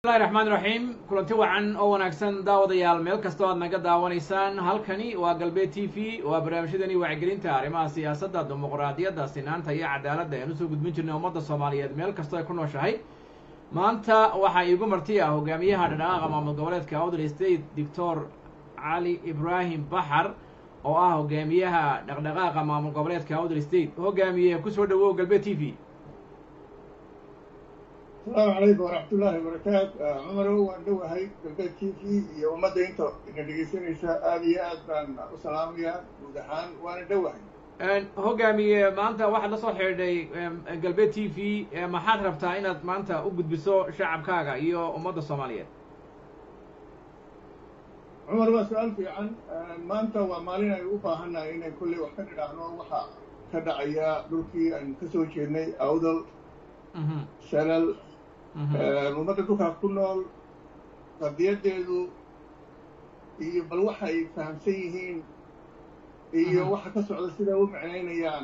bismillahi raxmaan raxiim kulanti wacan oo wanaagsan daawadayaal meel kastoo aad naga daawanaysaan halkani waa galbeed t v waa barnaamijyadani wacyigelinta arrimaha siyaasadda dimuqraadiyadda sinaanta iyo cadaaladda ayaan usoo gudbin jirnay ummadda soomaaliyeed meel kastoo ay ku nooshahay maanta waxaa iigu marti ah hogaamiyaha dhadhaqaaqa maamul goboleedka outer state doctor cali ibraahim baxar oo ah hogaamiyaha dhaqdhaqaaqa maamul goboleedka outer state hogaamiye kusoo dhawow galbeed t v asalaamu calaykum waraxmat ullaahi wabarakaatu cumarow waan dhowahay galbeed t v iyo ummadda inta ina dhegaysanaysa aada iyo aad baan u salaamayaa guud ahaan waana dhowahay hogaamiye maanta waxaad la soo xidhiidhay galbeed t v maxaad rabtaa inaad maanta u gudbiso shacabkaaga iyo ummadda soomaaliyeed cumar waa su-aal fiican maanta waa maalin aynu u baahannahay inay kolley wax ka dhidhaahno waxa ka dhacaya dhulkii aynu ka soo jeednay awdal shalal ummadda dhulkaas ku nool qadiyadeedu iyo bal waxa ay fahamsan yihiin iyo waxa ka socda siday u micnaynayaan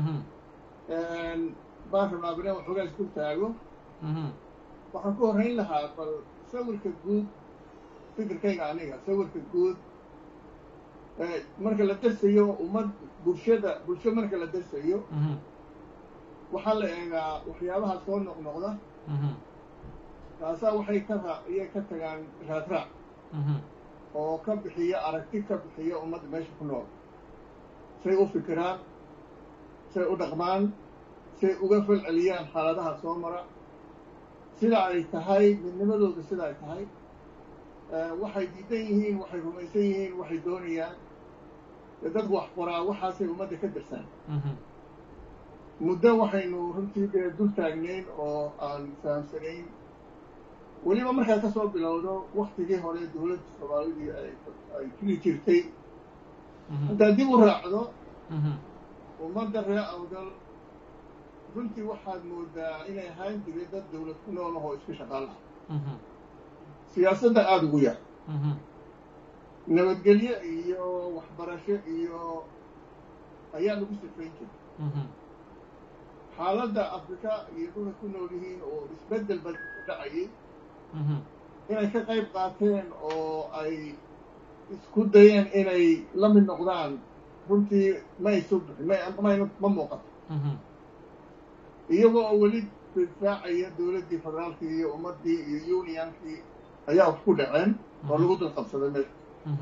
baan rabnaa bina waxoogaa isku taago waxaan ku horrayn lahaa bal sawirka guud fikirkayga aniga sawirka guud marka la darsayo ummad bulshada bulsho marka la darsayo waxaa la eegaa waxyaabaha soo noqnoqda taasaa waxay ka ra iyay ka tagaan raadraac oo ka bixiya aragti ka bixiya ummadda meesha ku nool say u fikiraan say u dhaqmaan say uga fal celiyaan xaaladaha soo mara sida ay tahay midnimadooda sida ay tahay waxay diidan yihiin waxay rumaysan yihiin waxay doonayaan dee dadku wax qoraa waxaasay ummadda ka dirsaan muddo waxaynu runtii dee dul taagnayn oo aan fahamsanayn weliba markaa ka soo bilowdo waktigii hore dowladda soomaalidii ay jiri jirtay haddaad dib u raacdo ummadda ree awdal runtii waxaad moodaa inay ahaan jiray dad dawlad ku nool ahoo iska shaqaalaha siyaasadda aada ugu yar nabadgelyo iyo waxbarasho iyo ayaa lagu sifayn jiray xaaladda afrika iyo dhulka ku nool yihiin oo isbeddel bad ku dhacayay inay ka qayb qaateen oo ay isku dayeen inay la mid noqdaan runtii ma ay soo bixin ma ma muuqato iyagoo oo weli difaacaya dowladdii federaalkii iyo ummaddii iyo unionkii ayaa wax ku dhaceen oo lagu dul qabsaday meesha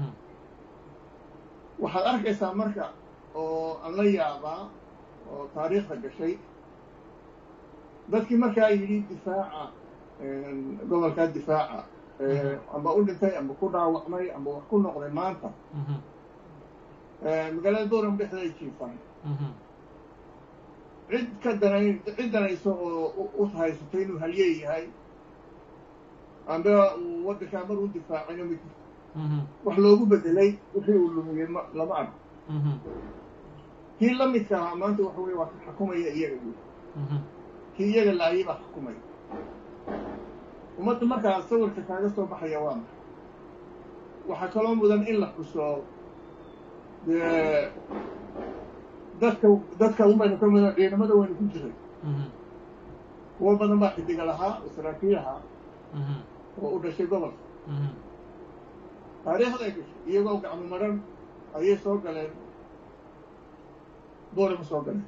waxaad arkaysaa marka oo aan la yaabaa oo taariikhda gashay dadkii markaa yidhi difaaca gobolkaa difaaca amba u dhintay amba ku dhaawacmay amba wax ku noqday maanta magaalada boram dhexda ay jiifaan cid ka danayn cid danayso oo u haysatay inuu halyeey yahay amba uu waddankaa mar u difaacayno ma jirto wax loogu bedelay wixii uu lumiyey ma lama arko kii la midka ahaa maanta waxa weye waa ka xukumaya iyaga wey kii iyaga laayay baa xukumaya ummadda markaa sawirka kaaga soo baxaya waa maxay waxaa kaloo mudan in la xuso dee dadka dadka unbaynu ka mida ciidamada waynu ku jiray kuwo badan baa xidiga lahaa oo saraakiil ahaa oo u dhashay gobolka taariikhday gashay iyagoo gacmo maran ayay soo galeen boorama soo galeen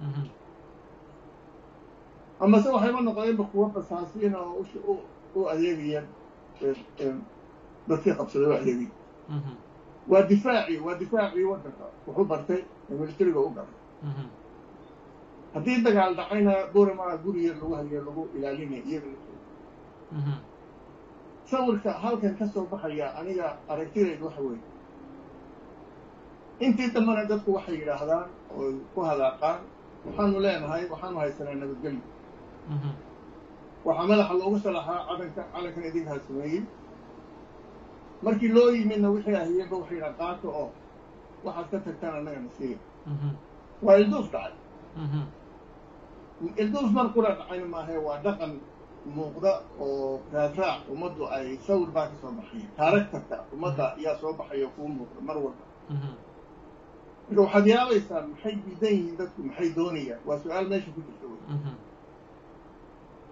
amase waxayba noqdeenba kuwo basaasiin oo u adeegaya dadkii qabsaday u adeegaya waa difaaci waa difaacii waddanka wuxuu bartay ee militariga u galay haddii dagaal dhacayna boorama guriga lagu hayo lagu ilaalinaya iyaga sawirka halkan ka soo baxaya aniga aragtidayda waxa weeye intii dambena dadku waxay yidhaahdaan oo ku hadaaqaan waxaanu leenahay waxaanu haysanaa nabadgelyo waxaa madaxa loogu salaxaa calanka calankan idinkaa sameeyey markii loo yimidna wixii ahiyeenba waxay yidhaha qaato oo waxaad ka tagtaan annagana siiya waa ilduuf dhacay ilduuf mar kula dhacayna maahae waa dhaqan muuqda oo raadraac ummaddu ay sawir baa ka soo baxaya taaragtarka ummadda ayaa soo baxaya kuu muuqda mar walba marka waxaad yaabaysaa maxay diidan yihiin dadku maxay doonayaan waa su-aal meesha ku jirta wey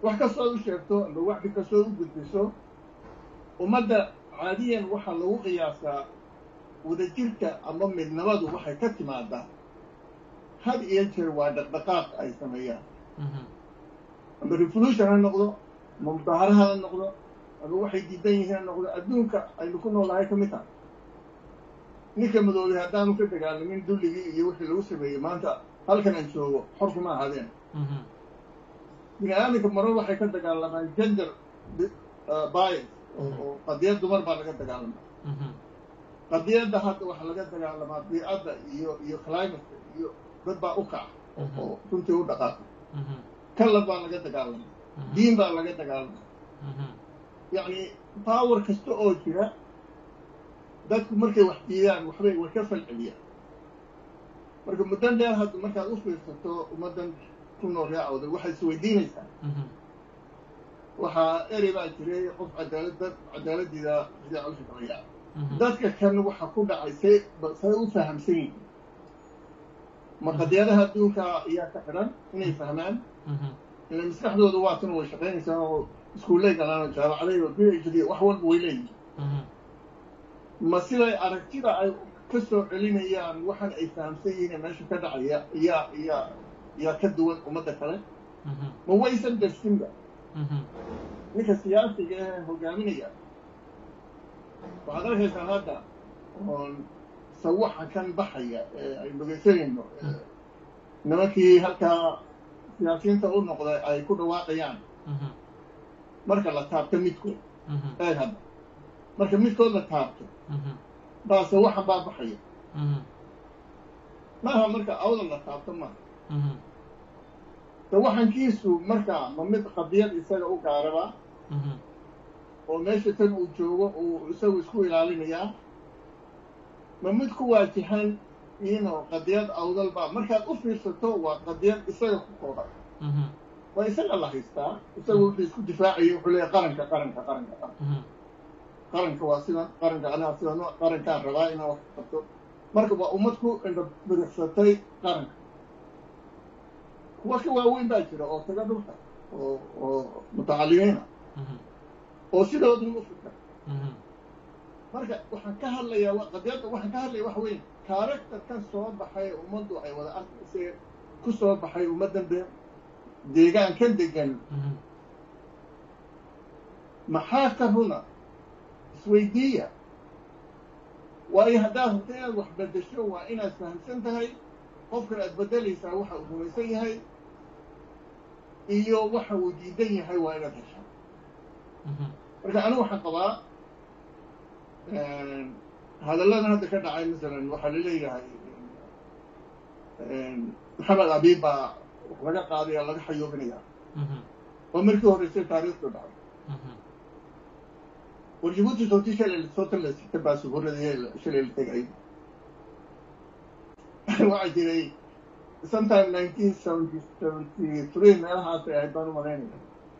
wax kastood u sheegto ama waxdi kastood u gudbiso ummadda caadiyan waxaa lagu qiyaasaa wadajirka ama midnimadu waxay ka timaadaa had iyo jeer waa dhaqdhaqaaq ay sameeyaan ama revolution ha noqdo ama mudaaharaha ha noqdo ama waxay diidan yihiin ha noqdo adduunka aynu ku noolahay ka mid tahay ninka madoobay haddaanu ka dagaalamin dulligii iyo wixii lagu sameeyey maanta halkan aan joogo xor kuma ahaadeen bini aadamka marar waxay ka dagaalamaan gender bias oo qadiyad dumar baa laga dagaalamaa qadiyadda hadda waxaa laga dagaalamaa biicadda iyo iyo climatka iyo dad baa u kaca oo runtii u dhaqaaqa kalad baa laga dagaalamaa diin baa laga dagaalamaa yacni power kasta oo jira dadku markay wax diidaan waxbay way ka falceliyaan marka muddan dheer hadda markaad u fiirsato ummaddan ku nool raacooda waxaad isweydiinaysaa waxaa erey baa jiray qof cadaalad dad cadaaladiida sidaa u shaqeeya dadka kan waxa ku dhacay say say u fahamsan yihiin ma qadiyadaha adduunka ayaa ka xidhan inay fahmaan ila maskaxdooda waatuna way shaqaynaysaa oo iskuullay galaan oo jaamacaday oo b h d wax walba way leeyihin ma siday aragtida ay ka soo celinayaan waxan ay fahamsan yihiin ee meesha ka dhacaya iyaa iyaa iyaa ka duwan ummadda kale ma waysan darsinba ninka siyaasiga ee hogaaminaya waxaad arkaysaa hadda oon sawaxa kan baxaya ee ay dhogaysanayno nimankii halkaa siyaasiyiinta u noqday ay ku dhawaaqayaan marka la taabto midkood eeg hadda marka midkood la taabto baa sawaxan baa baxaya maaha marka awda la taabto maaha sawaxankiisu marka ma mid qadiyad isaga u gaaraba oo meesha tan uu joogo uu isagu isku ilaalinayaa ma mid ku waajahan ino qadiyad awdalba markaad u fiirsato waa qadiyad isaga ku kooban waa isaga la haystaa isagu wuxuu isku difaacayo wuxuu leeyahy qaranka qaranka qaranka qaranka qaranka waa sidan qaranka anaha sidan qarankaan rabaa inaan wax qabto marka waa ummad ku indhabiricsatay qaranka kuwa ka waaweyn baa jira oo taga dhulka oo oo mutacalimiina oo sidoodun u fikra marka waxaan ka hadlayaa qadiyadda waxaan ka hadlaya waxa weyn kaaractarkan soo baxay ummaddu ay wada arkaysee ku soo baxay ummaddan de deegaankan degan maxaa ka runa isweydiiya waayo haddaad rabto inaad wax beddesho waa inaad fahamsan tahay qofkan aad beddelaysaa waxa uu rumaysan yahay iyo waxa uu diidan yahay waa inaad heshaa marka anigu waxaan qabaa hadalladan hadda ka dhacay masalan waxaa laleeyahay maxamed abiib baa wax laga qaadaya laga xayoobinaya waa markii horreysay taariikhdu dhacay war jabuuti sootii shalay soo talasita baasuhuradii shalay la tegay waxaa jiray sometime nineteen seventy seventy three meelahaasay ahayd baan u malaynaya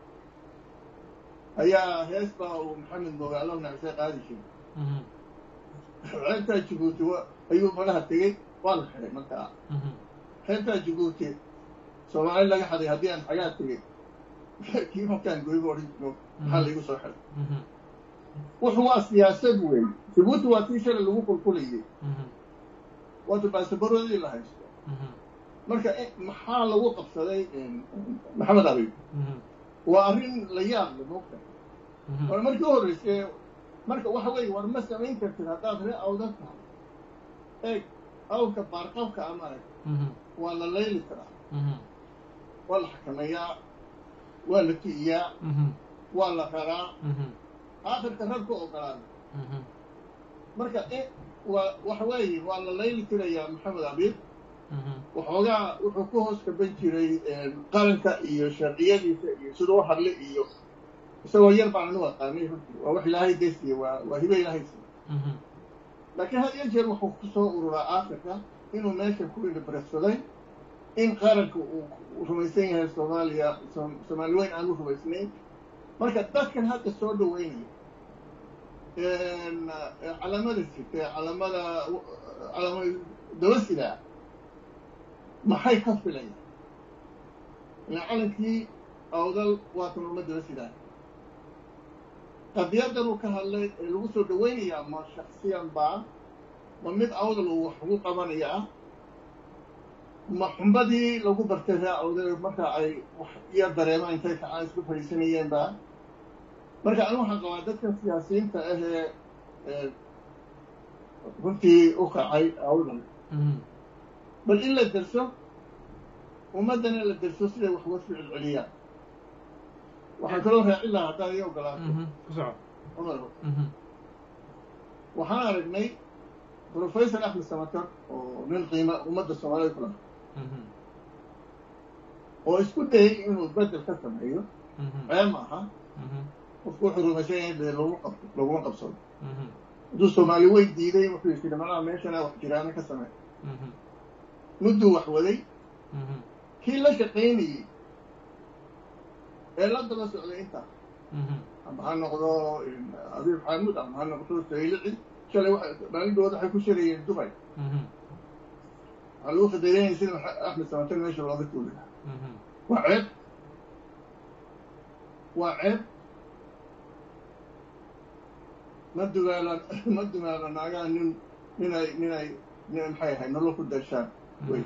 ayaa hees baa uu maxamed moogaalo nacsay qaadi jiray xeebtaa jabuuti ayuu malaha tegey waa la xiday markaa xeebtaa jabuuti soomaali laga xaday haddii aan xagaa tegey kii markaan goyba odhan jiro maxaa laygu soo xiday wuxu waa siyaasad weyn jabuuti waa tii shalay lagu qulqulayay waata baasabaroodii la haysto marka maxaa lagu qabsaday maxamed abiib waa arrin la yaab le moogta war markii u horreysay marka waxa weeye war ma samayn kartid haddaad ree awda tahay eeg awrka baarqabka ama arag waa la layli karaa waa la xakameeyaa waa la ki'iyaa waa la raraa aakhirka rag ku ogolaada marka waa waxa weeye waa la layli tirayaa maxamed abiib waxoogaa wuxuu ku hoos kaban jiray qaranka iyo sharciyadiisa iyo siduu u hadlay iyo isagoo yar baan anu aqaanay runtii waa wax ilaahay daysiya waa waa hibe ilaahay siiya laakiin had iyo jeer wuxuu ku soo ururaa aakhirka inuu meesha ku indhabarsaday in qaranka uu rumaysan yahay soomaaliya soomaali weyn aanu rumaysnayn marka dadkan hadda soo dhaweynaya calaamada sitee calaamada calaamada dabasidaa maxay ka filayaan ilaa calankii awdal waatan ummadaba sidaa qadiyadan uu ka hadlay ee lagu soo dhawaynayaa ma shaksiyan baa ma mid awdal uu wax ugu qabanaya ah ma xumbadii lagu bartay ree awdal marka ay wax iyo dareemaan intay kacaan isku fadhiisanayeen baa marka anigu waxaan qabaa dadka siyaasiyiinta ahee runtii u kacay awdal bal in la derso ummaddana la derso siday wax uga soo celceliyaan waxaan kaloo raacin lahaa haddaad ii ogolaato ku soco cumar waxaan aragnay professor axmed samatar oo nin qiima ummadda soomaalida ku laha oo isku dayay inuu bedel ka sameeyo ceeb ma aha qofku wuxuu rumaysan yahay dee lagu qabto laguma qabsado hadduu soomaali wey diiday wuxuu yidhi manaha meeshana wax jiraana ka samey mudduu wax waday kii la shaqaynayey ee la daba socday intaa ama ha noqdo abiib xaamud ama ha noqdo saylici shalay maalindooda waxay ku shareeyeen dubay waxaa lagu fadaynaya sida axmed samatar meesha looga tuuli lahaa waa ceeb waa ceeb ma dumaala ma dumaala naagaha nin ninay ninay nin maxay ahay nolol ku dashaan wey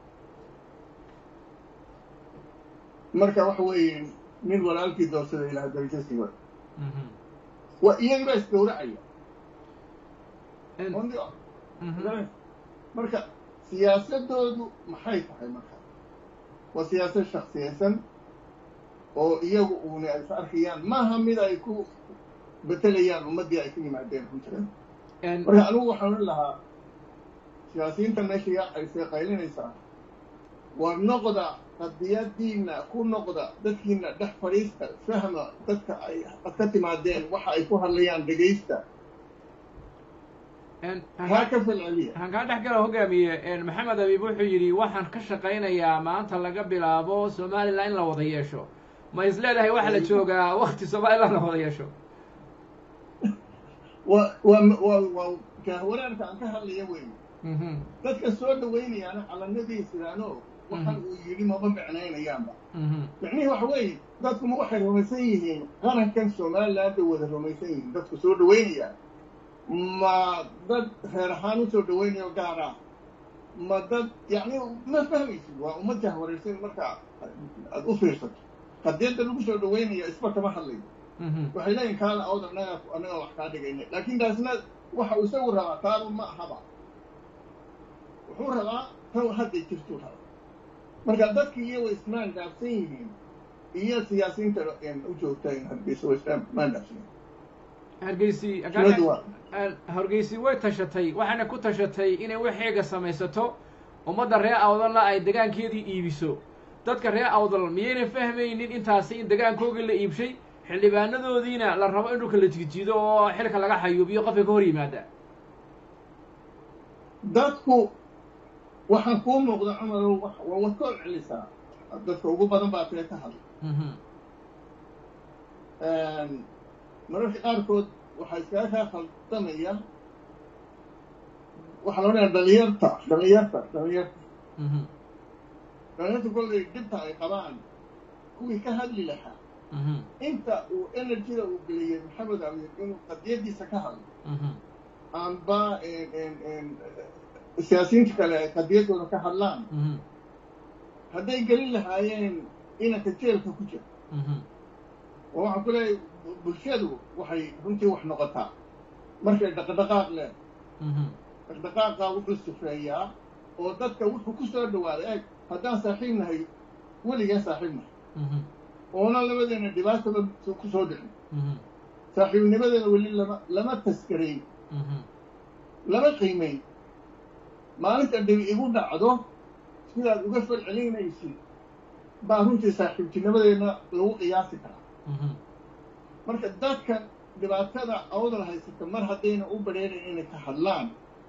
marka waxa weeye nin walaalkii doorsada ilaah darajasii wa waa iyagii baa isgawracaya marka siyaasadoodu maxay tahay marka waa siyaasad shaksiyaysan oo iyagu uuna ay ka arkayaan maaha mid ay ku betelayaan ummaddii ay ka yimaadeen runtireed marka anigu waxaan ohan lahaa siyaasiyiinta meesha yaacaysee qaylinaysaa waa noqda qadiyadiina ku noqda dadkiina dhex fadhiista fahma dadka ay ad ka timaadeen waxa ay ku hadlayaan dhegaysta haa ka falceliya waxaan kaa dhex gala hogaamiye maxamed abiib wuxuu yidhi waxaan ka shaqaynayaa maanta laga bilaabo somalilan in la wada yeesho ma is leedahay waxaa la joogaa wakti somalilan la wada yeesho wa wa wa waa jahwaraarka aan ka hadlaya wey dadka soo dhawaynayaana calanadiisidaano waxan uu yidhi maba micnaynayaanba micnihii waxa weeye dadkuma waxay rumaysan yihiin qarankan somaliland bay wada rumaysan yihiin dadku soo dhawaynaya ma dad reer ahaan u soo dhawaynayo gaar ah ma dad yacni ma fahmaysid waa uma jahwaraysan marka aad u fiirsato qadiyadda lagu soo dhawaynayo isba kama hadlayo waxay leeyihin kaala awd annaga annaga wax kaa dhigayna laakiin taasna waxa uu isagu rabaa taaba ma ahaba wuxuu rabaa taw hadday jirtuu rabaa marka dadkii iyo way ismaan dhaafsan yihiin iyo siyaasiyiinta u joogta hargeysa way ismaan dhaafsan yihiin hargeysi hargeysi way tashatay waxayna ku tashatay inay waxeega samaysato ummadda reer awdalna ay degaankeedii iibiso dadka reer awdal miyayna fahmaynin intaasi in degaankoogii la iibshay xildhibaanadoodiina la rabo in dhulka la jijiido oo xilka laga xayuubiyo qofka ka hor yimaada dadku waxaan kuu muuqda cumarow waa wad ka celisaa dadka ugu badan baa tee ka hadla mararka qaarkood waxaa iskaga kaa khaldamaya waxaa la odhaya dhalinyarta dhalinyarta dhalinyarta dhalinyarta kollay dhibta ay qabaan kuwii ka hadli lahaa inta uu energyda uu geliyey maxamed abiir inuu qadiyadiisa ka hadlo amba siyaasiyiinta kale ay qadiyaddooda ka hadlaan hadday gelin lahaayeen inanka jeelka ku jira oo waxaan ku leeyahay bulshadu waxay runtii wax noqotaa markay dhaqdhaqaaq leen dhaqdhaqaaqa wuxuu sifeeyaa oo dadka wuxuu ku soo dhawaaday eeg haddaan saaxiib nahay weligeen saaxiib nahay oona labadeena dhibaataba ku soo dhicin saaxiibnimadeena weli lama lama taskarayn lama qiimayn maalinta dhibi igu dhacdo sidaad uga falcelinaysid baa runtii saaxiibtinimadeena lagu qiyaasi karaa marka dadka dhibaatada awdal haysata mar haddayna u badheerayn inay ka hadlaan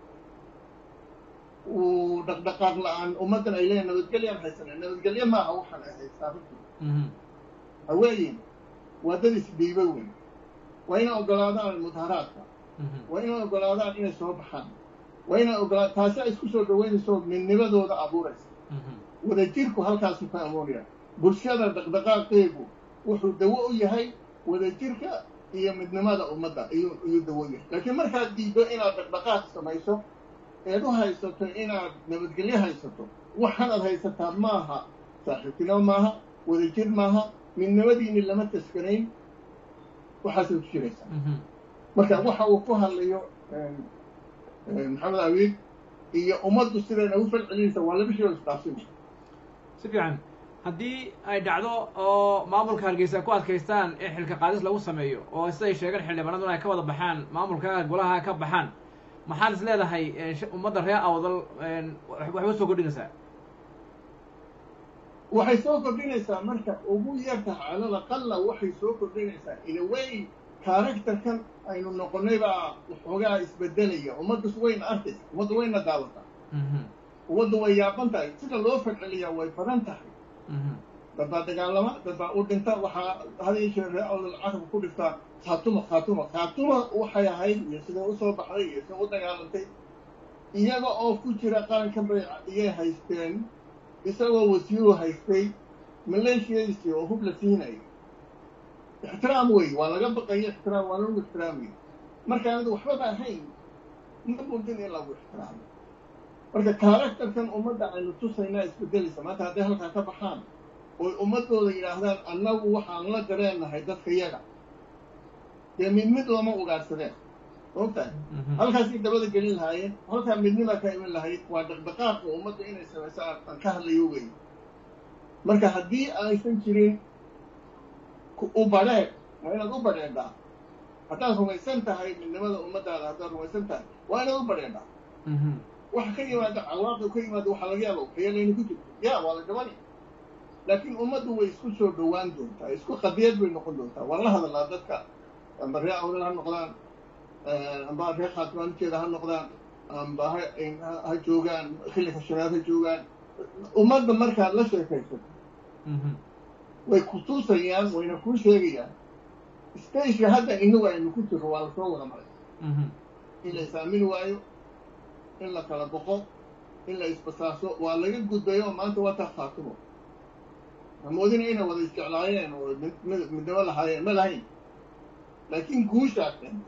uu dhaqdhaqaaq la-aan ummaddan ay leeyahin nabadgelyaan haysana nabadgelyo maaha waxaan ay haystaa runtii haweeyin waa dad isdhiiba weyn waa inay ogolaadaan mudaharaadka waa inay ogolaadaan inay soo baxaan waa inay ogolaa taasi ay isku soo dhaweynayso midnimadooda abuuraysa wadajirku halkaasu ka amoonaya bulshada dhaqdhaqaaqeegu wuxuu dawo u yahay wadajirka iyo midnimada ummadda iyuu iyuu dawo u yahay laakiin markaad diiddo inaad dhaqdhaqaaq samayso eed u haysato inaad nabadgelyo haysato waxaanaad haysataa maaha saaxiibtinimo maaha wadajir maaha midnimadiini lama taskanayn waxaasay ku jiraysaa marka waxa uu ku hadlayo maxamed abiid iyo ummaddu sidayna u falcelinaysa waa laba shay oo isdhaafsina si fiican haddii ay dhacdo oo maamulka hargeysa ku adkaystaan in xilka qaadis lagu sameeyo oo siday sheegeen xildhibaanaduna ay ka wada baxaan maamulka golaha ka baxaan maxaad is leedahay ummadda reer awdal waxba soo kordhinaysaa waxay soo kordhinaysaa marka ugu yartaha calal aqala waxay soo kordhinaysaa inaway characterkan aynu noqonnay baa waxoogaa isbedelaya ummaddas wayna arkaysa ummadda wayna daawataa ummaddu way yaaban tahay sida loo falceliyaa way badan tahay dad baa dagaalama dad baa u dhinta waxaa had iyo jeer ree awdal carabka ku dhiftaa khaatuma khaatuma khaatuma waxay ahayd iyo siday usoo baxday iyo sida u dagaalantay iyaga oo ku jira qaranka bay iyay haysteen isagoo wasiiru haystay maleeshiyadiisii oo hub la siinaya ixtiraam wey waa laga baqayo ixtiraam waa lagu ixtiraamaya marka anadu waxbaba ahayn ma mudin in lagu ixtiraamo marka karakterkan ummadda aynu tusaynaa isbedelaysa maanta hadday halkaa ka baxaan oy ummaddooda yidhaahdaan annagu waxaan la dareennahay dadka yaga dee mid mid lama ugaadsadeen ogtahay halkaasay dabada gelin lahaayeen halkaa midnima ka iman lahayd waa dhaqdhaqaaqa ummadda inay samayso aan ka hadlayo wey marka haddii aysan jirin u badheedh waa inaad u badheedhaa haddaad rumaysan tahay midnimada ummaddaada haddaad rumaysan tahay waa inaad u badheedhaa waxa ka yimaada cawaaqib ka yimaada waxaa laga yaaba waxyeelayna ku jirto ya waa la dhabani laakiin ummaddu way isku soo dhowaan doontaa isku qadiyad bay noqon doontaa waan la hadalnaa dadka amba ree awdal ha noqdaan amba ree khaatimaanteeda ha noqdaan amba ha ha joogaan xilliga shanaad ha joogaan ummadda markaad la sheekaysato way ku tuusayaan wayna kuu sheegayaan stageka hadda inagu aynu ku jirro waa lasoo wada maray in la is-aamini waayo in la kala boqo in la isbasaaso waa laga gudbayo oo maanta waa taa khaatimo hamoodina inay wada isjeclaayeen oo midnimo lahaayeen ma lahayn laakiin guushaa keentay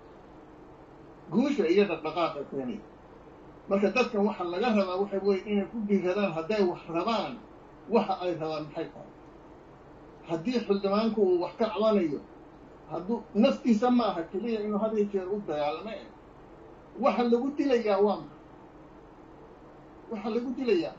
guusha iyo dhaqdhaqaaqa keenay marka dadkan waxa laga rabaa waxay wey inay ku dhiiradaan hadday wax rabaan waxa ay rabaan maxay tahay haddii xildhibaanku uu wax ka cabanayo hadduu naftiisa ma aha keliya inuu had iyo jeer u dagaalame waxa lagu dilayaa waa ma waxa lagu dilayaa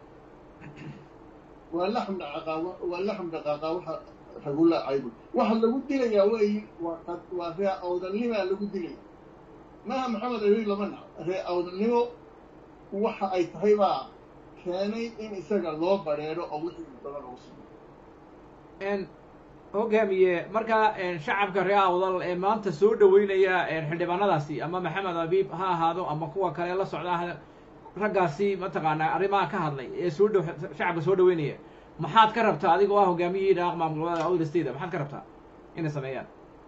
waa laxm dhaqaaqa waa laxm dhaqaaqa waxa ragula caybu waxa lagu dilayaa weyi waa waa ree awdalnimaa lagu dilaya maaha maxamed abiy lama nac ree awdalnimo waxa ay tahay baa keenay in isaga loo bareero oo wixii badan lagu sameyo hogaamiye markaa shacabka ree awdal ee maanta soo dhaweynaya xildhibaanadaasi ama maxamed abiib ha ahaado ama kuwa kale la socda raggaasi mataqaanaa arrimaha ka hadlay ee soo dhow shacabka soo dhaweynaya maxaad ka rabtaa adigoo ah hogaamiyihii dhaaq maamulgoboleeda awdal state maxaad ka rabtaa inay sameeyaan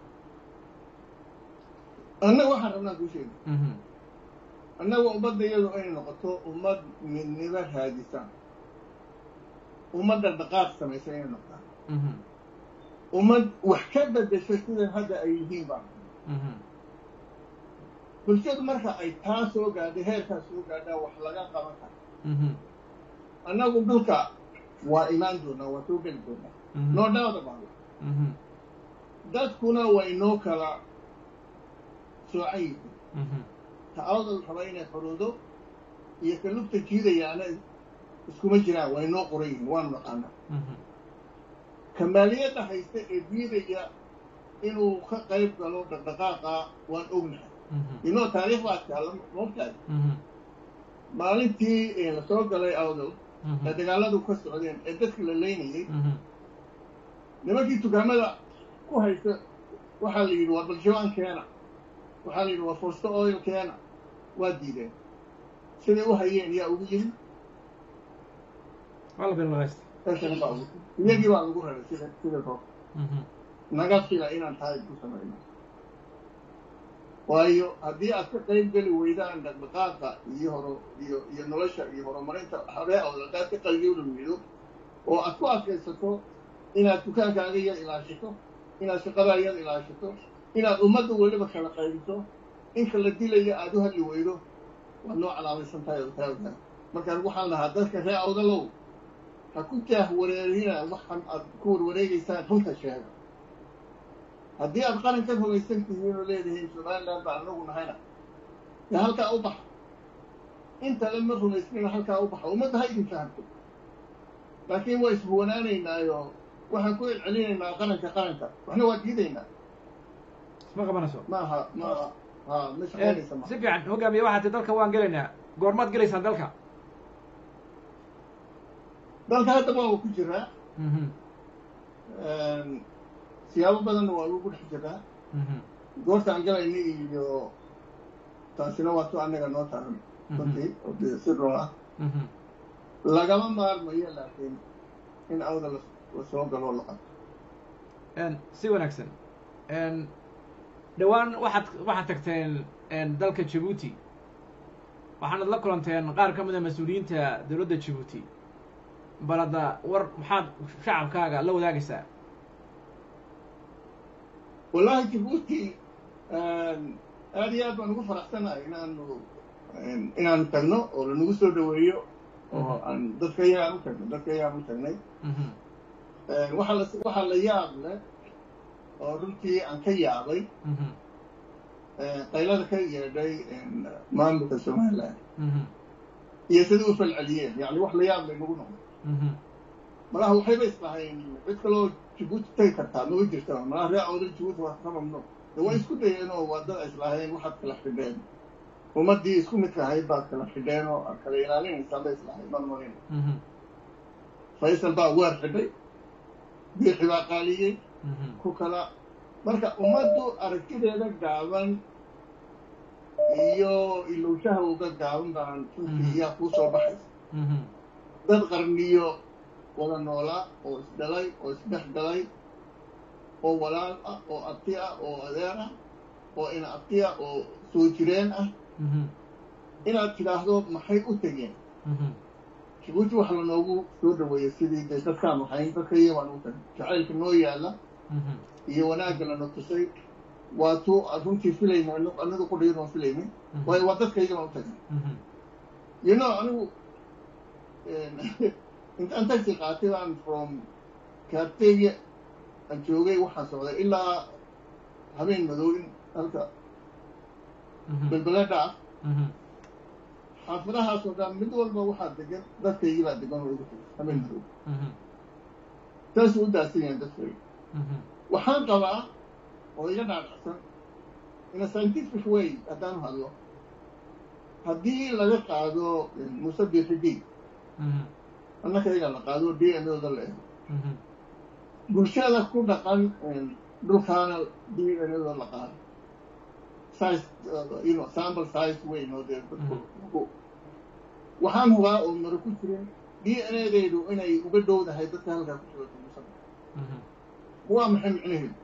annaga waxaan rabnaa kuu sheega annaga ummadda iyadu inay noqoto ummad midnimo raadisa ummadda dhaqaaq samaysa inay noqdaan ummad wax ka bedesha sidan hadda ay yihiin baa bulshadu marka ay taa soo gaadhay heerkaa soo gaadhaa wax laga qaban kara annagu dhulka waa imaan doonaa waa soo geli doonaa noo dhaawda baada dadkuna way noo kala soocan yihiin ta awdal raba inay xuruudo iyo ka lugta jiidayaana iskuma jiraan way noo qoran yihiin waanu naqaanaa kamaaliyadda haysta ee diidaya inuu ka qayb galo dhaqdhaqaaqa waan ognahay inoo taariikh baa taalla moogtahay maalintii lasoo galay awdal ee dagaaladu ka socdeen ee dadka la leynayay nimankii dukaamada ku haysta waxaa la yidhi waa baljawaan keena waxaa la yidhi waa forsto oil keena waa diideen siday u hayeen yaa ugu yiri iyagii baa lagu raray sida sida roob naga fila inaan tahay ku samayno waayo haddii aad ka qayb geli weydaan dhaqdhaqaaqa iyo horo iyo iyo nolosha iyo horumarinta habee awda haddaad ka qaybgeli weydo oo aad ku adkaysato inaad dukaankaaga yar ilaashato inaad shaqadaa yar ilaashato inaad ummadda weliba kala qaybiso inka la dilayo aada u hadli weydo waad noo calaamaysan tahay oo taa ogaa markaan waxaan lahaa dadka ree awdalow ha ku jaah wareerina waxaan aad ku warwareegaysaan runta sheega haddii aad qaran ka rumaysan tihiin oo leedihiin somaliland baan anagu nahayna dee halkaa u baxa intale ma rumaysnina halkaa u baxa ummadda ha idin fahamto laakiin waa ishuwanaanaynaayo waxaan ku celcelinaynaa qaranka qaranka waxna waa diidaynaa isma qabanayso maaha maaha ha ma shaqaynaysa ma si fiican hogaamiye waxaa ti dalka waan gelaynaa goormaad gelaysaan dalka dalka haddaba waa ku jiraa siyaabo badanna waa lagu dhex jiraa goortaan galayna iyo taasina waa tu annaga noo taran runtii oo dee si run ah lagama maarmayo laakiin in awda la la soo galoo la qabto si wanaagsan dhowaan waxaad waxaad tagteen dalka jabuuti waxaanad la kulanteen qaar ka mid a mas-uuliyiinta dowladda jabuuti bal hadda war maxaad shacabkaaga la wadaagaysaa wallahi jabuuti aada iyo aad baan ugu faraxsanahay inaanu inaanu tagno oo lanagu soo dhaweeyo oo aan dadka yagaan u tagno dadka yagaan u tagnay waxaa la waxaa la yaab leh oo runtii aan ka yaabay qaylada ka yeedhay maamulka somaliland iyo sida u falceliyeen yani wax la yaab lay nagu noqday malaha waxayba islahayn cid kaloo jabuuti tagi kartaa mama jirta malaha ree awdal jabuuti waa ka mamnuuc de way isku dayeen oo waa dad islahayn waxaad kala xidheen ummaddii isku midka ahayd baad kala xidheen oo aad kala ilaalinaysaan bay islahayd man marin faysal baa weer xidhay biixi baa qaaliyey ku kala marka ummaddu aragtideeda gaaban iyo ilowshaha uga gaaban baan runtii iyaa kuu soo baxaysa dad qarniyo wada noolaa oo isdhalay oo isdhex galay oo walaal ah oo abti ah oo adeer ah oo ina abti ah oo soo jireen ah inaad tidhaahdo maxay u tegeen jabuuti waxa lanoogu soo dhaweeyey sidii dee dadkaan waxayn dadka iyo waan u tagay jacaylka noo yaalla iyo wanaagga lana tusay waa tuu runtii filayna anigu qudhayadoon filaynay waayo waa dadkayga baan u tagnay you know anigu intaan taxi qaatay baan from kaarteyga aan joogay waxaan socday ilaa habeen madow in halka belbeledha ah xaafadahaasoo dhan mid walba waxaa degan dadkaygii baa degan oo igu tegay habeen madow saasuu u daadsan yahay dadkayga waxaan qabaa oo iga dhaadhacsan in a scientific way haddaan hadlo haddii laga qaado musabixidii annakayga la qaado d n oda la eego bulshada ku dhaqan dhulkaana d n oda la qaado size you know sample size weyn oo dee dadku waxaan hubaa oo maro ku jirin d n adaydu inay uga dhowdahay dadka halkaa ku jiro musab waa maxay micnaheedu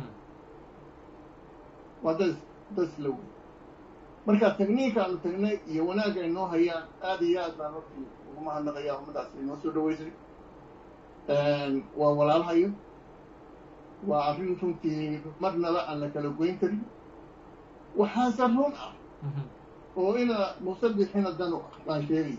waa dad dad isla wey marka tagniinka aanu tagnay iyo wanaagga ay noo hayaan aada iyo aad baan hortii ugu mahadnaqayaa ummadaas inoo soo dhaweysay waa walaalhayo waa arrin runtii marnaba aan la kala goyn karin waxaase run ah oo ina musabixina dan u ah baan sheegaya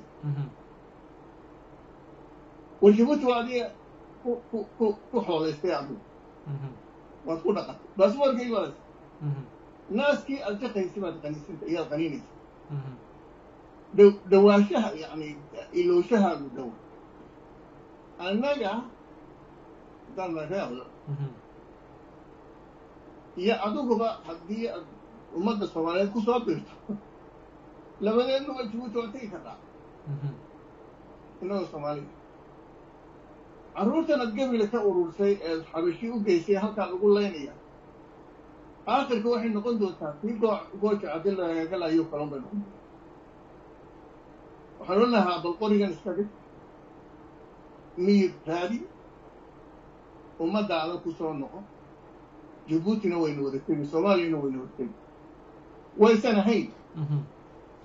war jabuuti waa adiga ku ku ku ku xoolaystay adigu waad ku dhaqantay baasboorkaygi baad naaskii aad jaqaysay baad qaniisanta iyaad qaniinaysa dhow dhawaashaha yacni ilowshahaagu dhow annaga haddaan lareedo iyo adiguba haddii aad ummadda soomaaliyeed ku soo birto labadeennuba jabuuti waa tegi kartaa innagoo soomaaliya carruurtan aad gabila ka urursay ee xabashi u geysay halkaa lagu laynaya aakhirka waxay noqon doontaa kii goo gooja caddi lagagalayo kalan bay noqon doontaa waxaan odhanahaa bal qorigan iska dhig miyir raadi ummaddaada ku soo noqo jabuutina wayna wada tegi soomaaliyana wayna wada tegi waysan ahayn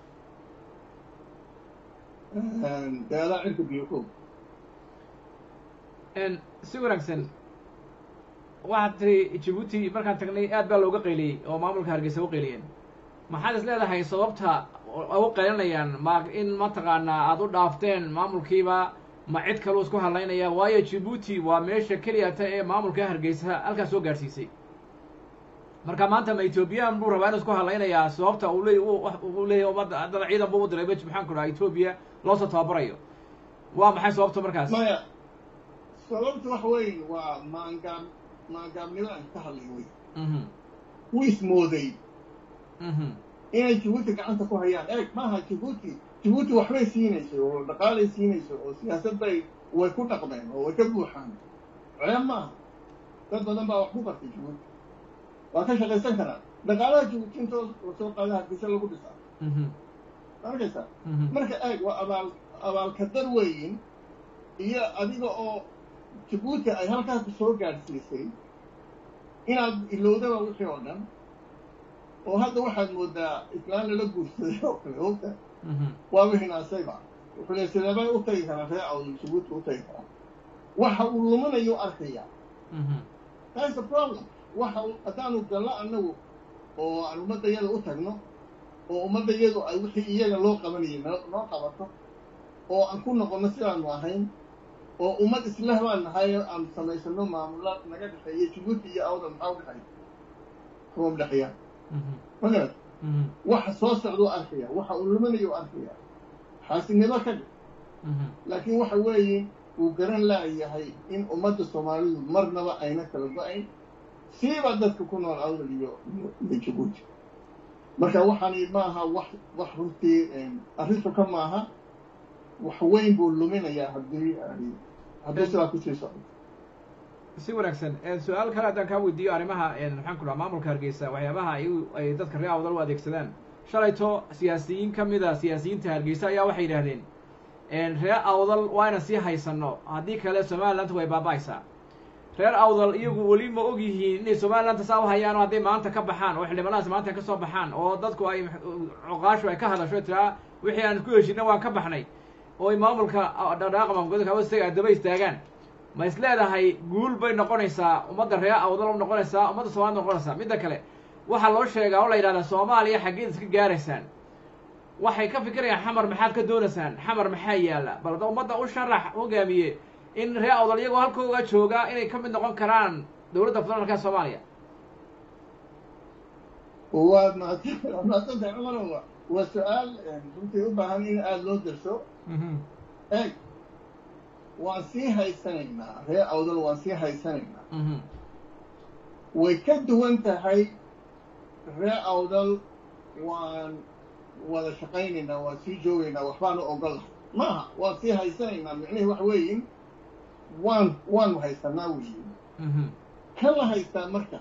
dee adaa cirka biyo koog si wanaagsan waxaad tiri jabuuti markaan tagnay aad baa looga qayliyey oo maamulka hargeysa u qayliyeen maxaad is leedahay sababta u qaylinayaan ma in mataqaanaa aada u dhaafteen maamulkiiba ma cid kaluu isku hadlaynaya waayo jabuuti waa meesha keliyata ee maamulka hargeysa halkaas soo gaadhsiisay marka maanta ma ethoobiyan buu rabaa inu isku hadlaynayaa sababta uu leey uu leeyahy ummadda haddana ciidan buu u diray bej maxaan ku dhaha etoobiya loosoo tababarayo waa maxay sababta markaas maya sababta wax weyn waa maangaab maangaabnimo aan ka hadlay wey wuu ismooday inay jabuuti gacanta ku hayaan eeg maaha jabuuti jabuuti waxbay siinayso oo dhaqaalay siinayso oo siyaasad bay way ku dhaqmeen oo way ka buuxaan ceeb maaha dad badan baa wax ku bartay jabuuti waa ka shaqaysan karaa dhaqaalaha jabuuti intoo lasoo qaada hargeysa lagu dhisaa arkaysaa marka eeg waa abaal abaalkadar weyin iyo adiga oo jabuuti ay halkaas ku soo gaadhsiisay inaad ilowdaba wixii oo dhan oo hadda waxaad moodaa islaan lala guursaday oo kale ogta waa wihinaasayba wuxuu le sideebay u tagi karaa ree awdal jabuuti u tagi karaa waxa uu luminayo arkayaa that's the problem waxa uu haddaanu gallo annagu oo aan ummadda yada u tagno oo ummadda yadu ay wixii iyaga loo qabanayay noo noo qabato oo aan ku noqonno sidaanu ahayn oo ummad islah baan nahay aan samaysano maamula naga dhexeeya jabuuti iyo awdal maxaa u dhexeeya kuma dhexeeya magarat waxa soo socduu arkaya waxa uu luminayo arkaya xaasinimo ka dhig laakiin waxa weeye uu garan laayahay in ummadda soomaalidu marnaba ayna kala go-ayn siiba dadka ku nool awdal iyo iyo jabuuti marka waxaani maaha wax wax runtii arrintu ka maaha wax weyn buu luminayaa haddii haddii sidaa kusii socdo si wanaagsan su-aal kale haddaan kaa weydiiyo arrimaha maxaan ku dhaha maamulka hargeysa waxyaabaha ay ay dadka reer awdal u adeegsadaan shalayto siyaasiyiin ka mida siyaasiyiinta hargeysa ayaa waxay yidhaahdeen reer awdal waa yna sii haysano haddii kale somaliland way baaba-aysaa reer awdal iyagu weli ma og yihiin inay somaliland saa u hayaan oo hadday maanta ka baxaan oo xildhibaanadaas maanta ka soo baxaan oo dadku ay coqaashu ay ka hadasho tiraa wixii aan ku heshina waan ka baxnay oo ay maamulka dhaqdhaqaaqa maamulgoodka hoostaga daba istaagaan ma is leedahay guul bay noqonaysaa ummadda reer awdal u noqonaysaa ummadda soomaalida noqonaysaa midda kale waxaa loo sheegaa oo la yidhahdaa soomaaliya xaggeed iska gaaraysaan waxay ka fikirayaan xamar maxaad ka doonaysaan xamar maxaa yaalla bal da ummadda u sharax hogaamiye in reer awdal iyagoo halkooga jooga inay ka mid noqon karaan dowladda federaalka soomaaliya waad mahadsan mahadsantahay cumarowa waa su-aal runtii u baahan in aada loo derso eeg waan sii haysanaynaa reer awdal waan sii haysanaynaa way ka duwan tahay reer awdal waan wada shaqaynaynaa waan sii joogaynaa waxbaanu ogol lahay maaha waan sii haysanaynaa micnihii wax weeyin waan waanu haysanaa weyin kan la haystaa marka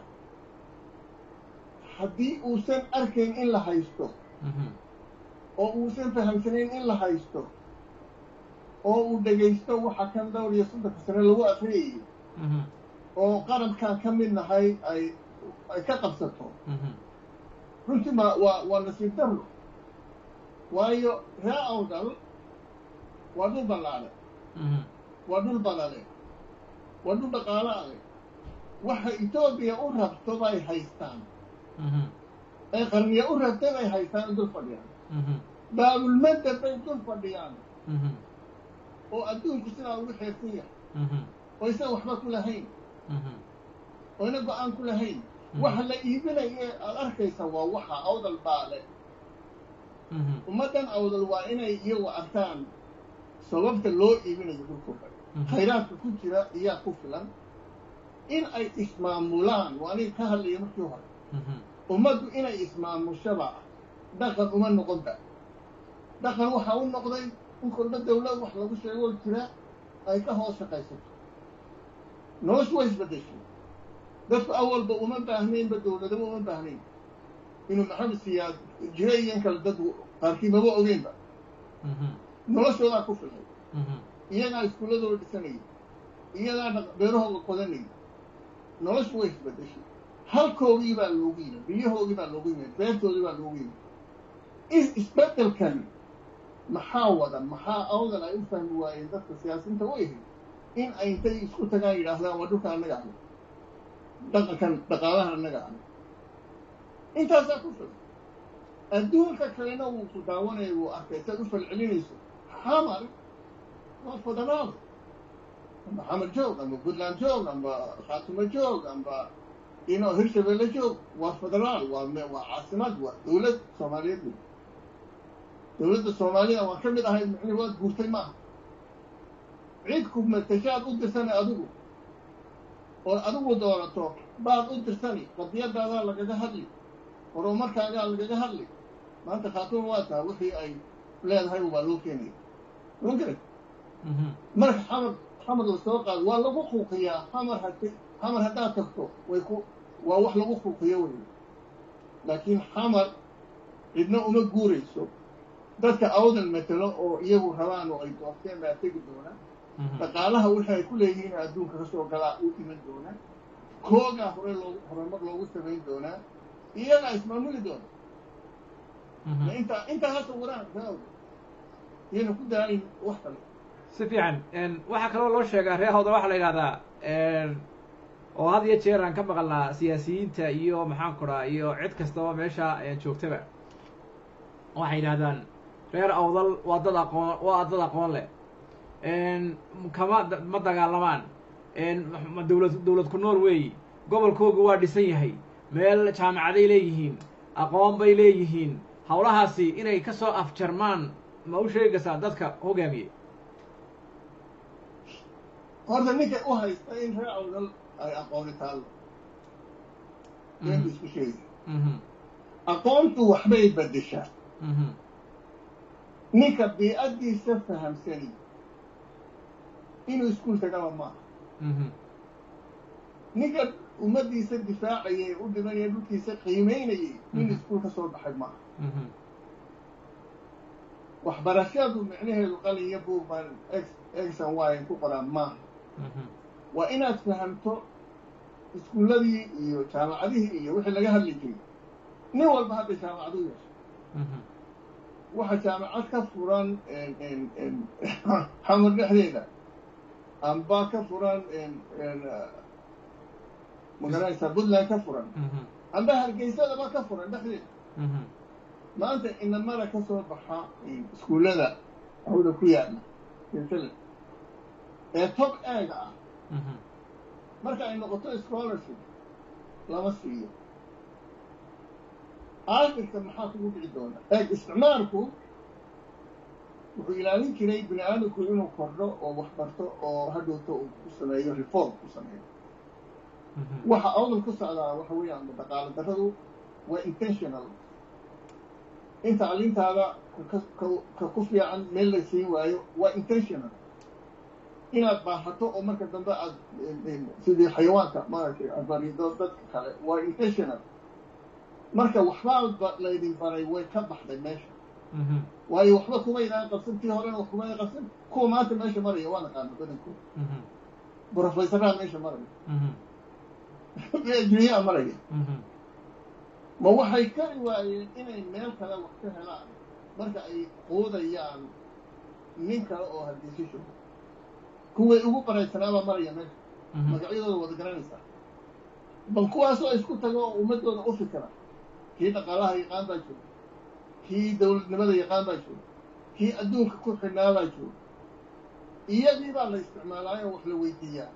haddii uusan arkayn in la haysto oo uusan fahamsanayn in la haysto oo uu dhegaysto waxa kan dhowr iyo soddonka sane lagu akriyayay oo qarabkaan ka mid nahay ay ay ka qabsato runtii ma waa waa nasiib darro waayo ree awdal waa dhul ballaale waa dhul badale waa dhul dhaqaalo adag waxa etoobiya u rabto bay haystaan ay qarniya u rabtay bay haystaan dul fadhiyaan baabulmadda bay dul fadhiyaan oo adduunku sidaa ugu xeersan yahay oo isan waxba ku lahayn oo ina go-aan ku lahayn waxa la iibinaye aada arkaysa waa waxa awdal baale ummaddan awdal waa inay iyagu arkaan sababta loo iibinayo dhulkooda khayraadka ku jira iyaa ku filan in ay ismaamulaan waa aniga ka hadlaya markii hore ummaddu inay ismaamushaba dhaqan uma noqonba dhaqan waxaa u noqday in kolba dawlad wax lagu sheegoo jira ay ka hoos shaqaysato noloshu way isbedeshay dadku awalba uma baahnaynba dawladaba uma baahnayn inuu maxamed siyaad jira iyo in kale dad qaarkii maba ogeynba noloshoodaa ku filay iyagaa iskuuladooda dhisanayay iyagaa beerahooda qodanayay noloshu way isbedeshay halkoogii baa loogu yimid biyahoogii baa loogu yimid beertoodii baa loogu yimid isbeddelkan maxaa wada maxaa awdal ay u fahmi waayeen dadka siyaasiinta u ahayd in ay intay isku tagaan yidhaahdaan waa dhulka annaga ale dhaqankan dhaqaalaha annaga ale intaasaa ku filan adduunka kalena wuu ku daawanaya wuu arkay saad u falcelinayso xamar waa federaal amba xamar joog amba puntland joog amba khaatumo joog amba ino hirshabelle joog waa federaal waa waa caasimad waa dawlad soomaaliyeed wey dawladda soomaalida waan ka mid ahay micnihi waad guurtay maaha cid ku matashaad u dirsani adigu oo adigu doorato baad u dirsani qadiyadaadaa lagaga hadli horumarkaagaa lagaga hadli maanta khaatuma waa taha wixii ay leedahay waa loo keenaya ma garan marka xamar xamar la soo qaado waa lagu quuqiyaa xamar had xamar haddaad tagto way ku waa wax lagu quuqiyo wey laakiin xamar cidna uma guurayso dadka awdan matelo oo iyagu rabaan oo ay doorteen baa tegi doonaa dhaqaalaha wixii ay ku leeyihiin adduunka kasoo galaa u iman doonaa koogaa hore loogu horumar loogu samayn doonaa iyagaa ismaamuli doona intaa intaa hasa waraan kaa iyana ku daalin wax kale si fiican waxaa kaloo loo sheegaa ree hawda waxaa la yidhahdaa oo had iyo jeer aan ka maqalnaa siyaasiyiinta iyo maxaan ku dhaha iyo cid kastaba meesha joogtaba waxay yidhahdaan reer awdal waa dad aqoon waa dad aqoon leh kama ma dagaalamaan dawlad dawlad ku nool weeyi gobolkooga waa dhisan yahay meel jaamacaday leeyihiin aqoon bay leeyihiin hawlahaasi inay ka soo afjarmaan ma u sheegaysaa dadka hogaamiye horta ninka u haysta in reer awdal ay aqooni taallo beenbu isku sheegaya aqoontu waxbay beddeshaa ninka bii'addiisa fahamsani inuu iskuul tagaba maaha ninka ummaddiisa difaacayay u dhimanaya dhulkiisa qiimaynayay nin iskuul ka soo baxay maaha waxbarashadu micnaheedu qalin iyo buug baan x exan y ku qoraan maaha waa inaad fahamto iskuulladii iyo jaamacadihii iyo wixii laga hadli jiray nin walba hadda jaamacadu yeesha waxa jaamacad ka furan xamar dhexdeeda amba ka furan magaranaysaa puntland ka furan amba hargeysadaba ka furan dhexdeeda maanta inamada ka soo baxa iskuullada hawda ku yaala silsila ee tob eega ah marka ay noqoto scholarship lama siiyo aakhirka maxaa kugu dhici doona eeg isticmaalku wuxuu ilaalin jiray bini aadamku inuu kordho oo wax barto oo hadhowto uu ku sameeyo reform ku sameeyo waxa awdal ku socdaa waxa weeyaan dhaqaalo darradu waa intentional in tacliintaada ka ku fiican meel la siin waayo waa intentional inaad baahato oo marka dambe aad sidii xayawaanka maaragtay aad barido dadka kale waa intentional marka waxbaa laydin baray way ka baxday meesha waayo waxba kumaydaan qabsan tii horena wax kumaydan qabsan kuwa maanta meesha maraya waa naqaana badankooda brofesoraa meesha maraya adduunyaa maraya ma waxay kari waayeen inay meel kale wax ka helaan marka ay quudayaan nin kale oo hargeysa joogo kuway ugu baraysanaabaa maraya meesha magacyadooda wada garanaysaa bal kuwaasoo isku tago oo ummadooda u fikira kii dhaqaalaha yaqaan baa jooga kii dawladnimada yaqaan baa jooga kii adduunka ku xidhnaa baa jooga iyadii baa la isticmaalaayo wax la weydiiyaa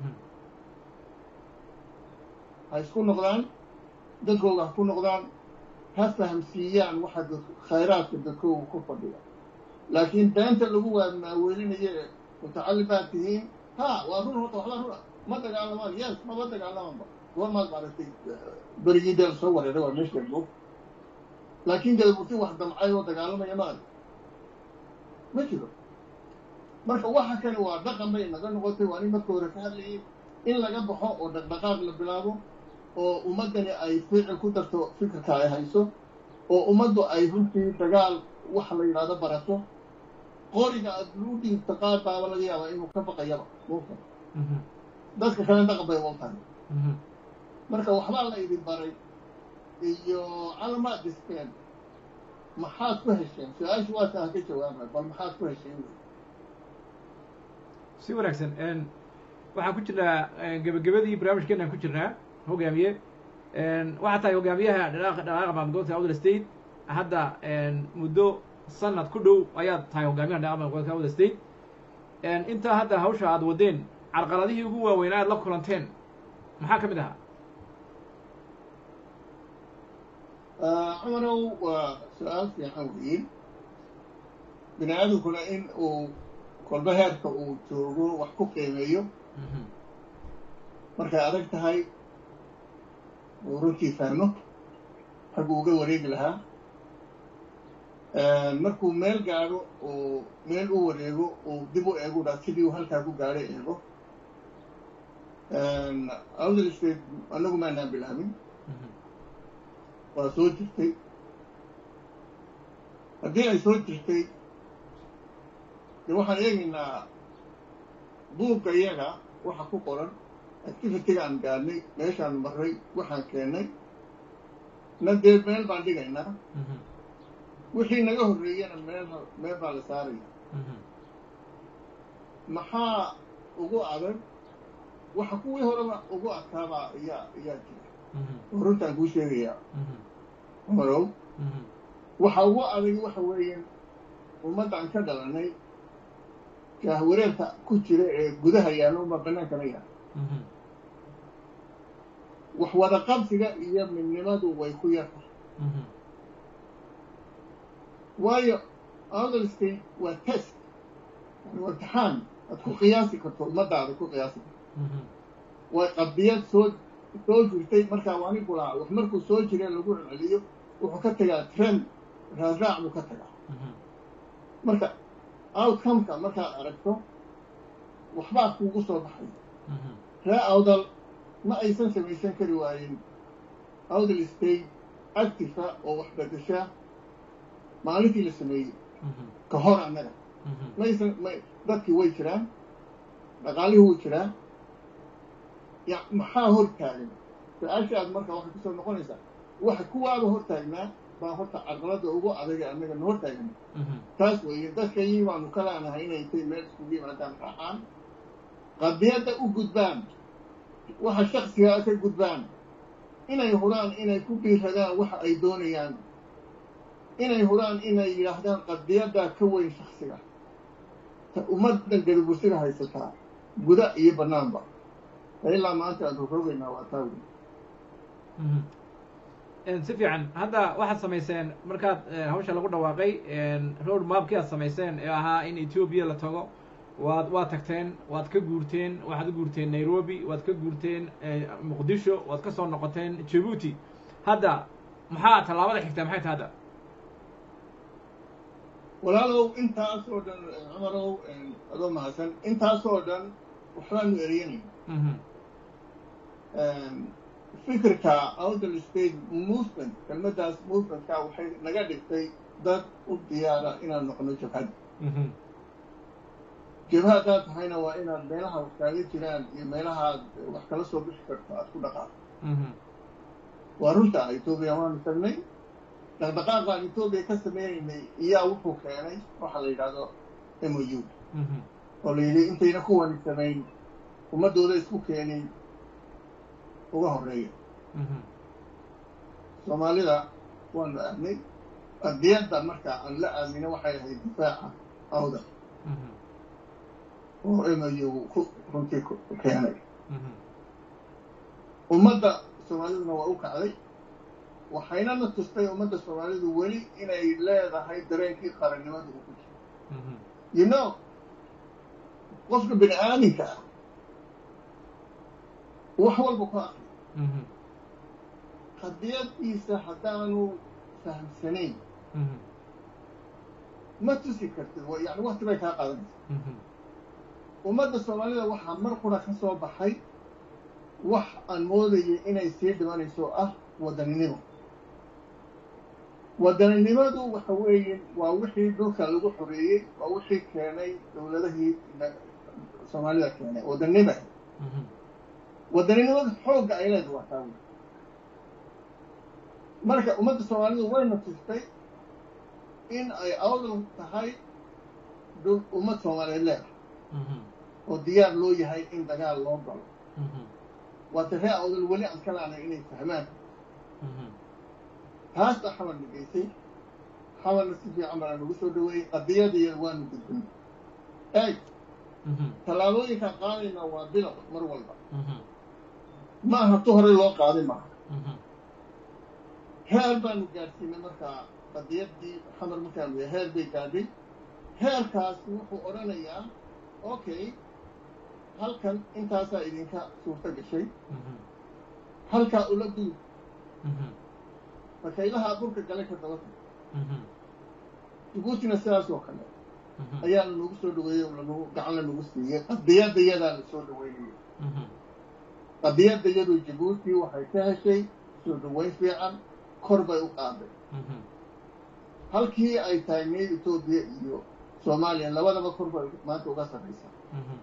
ha isku noqdaan dadkooga ha ku noqdaan ha fahamsiiyaan waxa khayraadka dadkooga ku fadhiya laakiin beenta lagu waamaaweelinayo ee mutacallim baad tihiin ha waa run horta waxbaa runa ma dagaalamaan yes maba dagaalamanba goormaad maaragtay berigii deel soo wareeray waa meesha moog laakiin gadaburti wax damcay oo dagaalamaya ma arag ma jiro marka waxa kani waa dhaqan bay naga noqotay waa nin marka hore ka hadlayay in laga baxo oo dhaqdhaqaaq la bilaabo oo ummaddani ay ficil ku darto fikirka ay hayso oo ummaddu ay runtii dagaal waxa la yidhahdo barato qoriga aad lu dhiibto qaar baaba laga yaabaa inuu ka baqayaba muuka dadka kale dhaqan bay u tahay marka waxbaa la idin baray iyo calamaad dhisteen maxaad ku hesheen su-aashu waa taa ka jawaaba bal maxaad ku hesheen si wanaagsan waxaan ku jirnaa gebagabadii barnaamijkeenaan ku jirnaa hogaamiye waxaa tahay hogaamiyaha dhaqaaqa dhaqaaqa maamulgobolka awdal state hadda muddo sanad ku dhow ayaad tahay hogaamiyaha dhaqaaqa maamulgobolka awdal state intaa hadda hawsha aad wadeen carqaladihii ugu waaweynaa aad la kulanteen maxaa ka mid ahaa cumanow waa su-aal fiican weyin bini aadamkuna in uu kolba heerka uu joogo wax ku qiimeeyo markay adag tahay uu runtii fahmo xaggu uga wareegi lahaa markuu meel gaadho uu meel u wareego uu dib u eegu dhaa sidii uu halkaa ku gaadhay eego awdal state annagu maanaan bilaabin waa soo jirtay haddii ay soo jirtay dee waxaan eegaynaa buugga iyaga waxa ku qoran activitiga aan gaadhnay meeshaan marray waxaan keennay na dee meel baan dhigaynaa wixii naga horreeyana meel meel baa la saaraya maxaa ugu adag waxa kuwii horeba ugu adkaabaa ayaa ayaa jira oo runtaan kuu sheegayaa marow waxa ugu adag waxa weeye ummaddan ka dhalanay jaahwareerka ku jira ee gudaha yaalla uma bannaankana yaalla wax wada qabsiga iyo midnimadu way ku yartahay waayo awdal state waa test yani waa imtixaan aad ku qiyaasi karto ummadaada ku qiyaasi karto way qadiyad soo soo jirtay markaa waani bulaa wax markuu soo jire lagu celceliyo wuxuu ka tegaa trend raasraac buu ka tagaa marka outcomeka markaad aragto waxbaa kuugu soo baxay ree awdal ma aysan samaysan kari waayen awdal state actifa oo wax bedeshaa maalintii la sameeyey ka hor annaga maysan may dadkii way jiraan dhaqaalihii wuu jiraa ya maxaa hor taagan su-aasha aad marka waxay kusoo noqonaysaa waxa kuwaaba hor taagnaa baa horta carqalada ugu adaga annaga na hor taagna taas weeye dadkayii baanu ka laanahay inay intay meel iskugu yimaadaan raacaan qadiyadda u gudbaan waxa shaksigaa ka gudbaan inay huraan inay ku biiradaan waxa ay doonayaan inay huraan inay yidhaahdaan qadiyaddaa ka weyn shaksiga ta ummaddan gadabursiga haysataa guda iyo bannaanba ilaa maanta aan rogrogaynaa waa taa wey si fiican hadda waxaad samayseen markaad hawsha lagu dhawaaqay road mapkii aad samayseen ee ahaa in ethoobia la tago waad waad tagteen waad ka guurteen waxaad u guurteen nairobi waad ka guurteen muqdisho waad ka soo noqoteen jabuuti hadda maxaa tallaabada xigtaa maxay tahay hadda walaalow intaas oo dhan cumarow adoo mahadsan intaas oo dhan waxbaanu eryanayna fikirka outdal state movement kelmaddaas movementka waxay naga dhigtay dad u diyaara inaan noqono jabhad jabha haddaad tahayna waa inaad meelaha wax kaaga jiraan iyo meelahaad wax kala soo bixi karto aad ku dhaqaaqo waa runta etoobiya waanu tagnay dhaqdhaqaaqaan etoobiya ka sameynaynay iyaa wuxuu keenay waxaa la yidhahdo m o u oo la yidhi intayna kuwani samayn ummaddooda isku keenin uga horeeya soomaalida waanu aadnay qadiyadda marka aan la aadnina waxay ahayd difaaca awda oo m o u ku runtii keenay ummadda soomaaliduna waa u kacday waxayna na tustay ummadda soomaalidu weli inay leedahay dareenkii qarannimada uu ku jiro you know qofka bini aaminka ah wax walba ku akri qadiyaddiisa haddaanu fahamsanayn ma tusi kartid yani wakti bay kaa qaadanaysa ummadda soomaalida waxaa mar qura ka soo baxay wax aan moodayay inay sii dhimanayso ah wadaninimo wadaninimadu waxa weeye waa wixii dhulka lagu xoreeyey waa wixii keenay dowladahii soomaalida keenay wadaninima wadaninimada xoogga ay leedahay waa taa wey marka ummadda soomaalidu wayna tustay in ay awdal tahay dhul ummad soomaaliyeed leedahay oo diyaar loo yahay in dagaal loo galo waase ree awdal weli aan ka laanay inay fahmaan taas baa xamar dhigaysay xamarna si fiican baa nagu soo dhaweeyey qadiyadaiya waanu gudbin eeg tallaabooyinkaan qaadayna waa bilow mar walba ma aha tu horey loo qaaday maaha heer baanu gaadhsiinay markaa qadiyaddii xamar markaanu yahay heer bay gaadhay heerkaasi wuxuu odhanayaa okay halkan intaasaa idinka suurto gashay halkaa ula gudub bakaylahaa burka gale ka daba tag jabuutina sidaas oo kale ayaana nagu soo dhaweeyey oo lanagu gacan la nagu siiyey qadiyadda yadaa la soo dhaweynaya qadiyadda yadu jabuuti waxay ka heshay soo dhaweyn fiican kor bay u qaaday halkii ay taagnayd etoobiya iyo soomaaliya labadaba kor bay maanta uga sarraysaa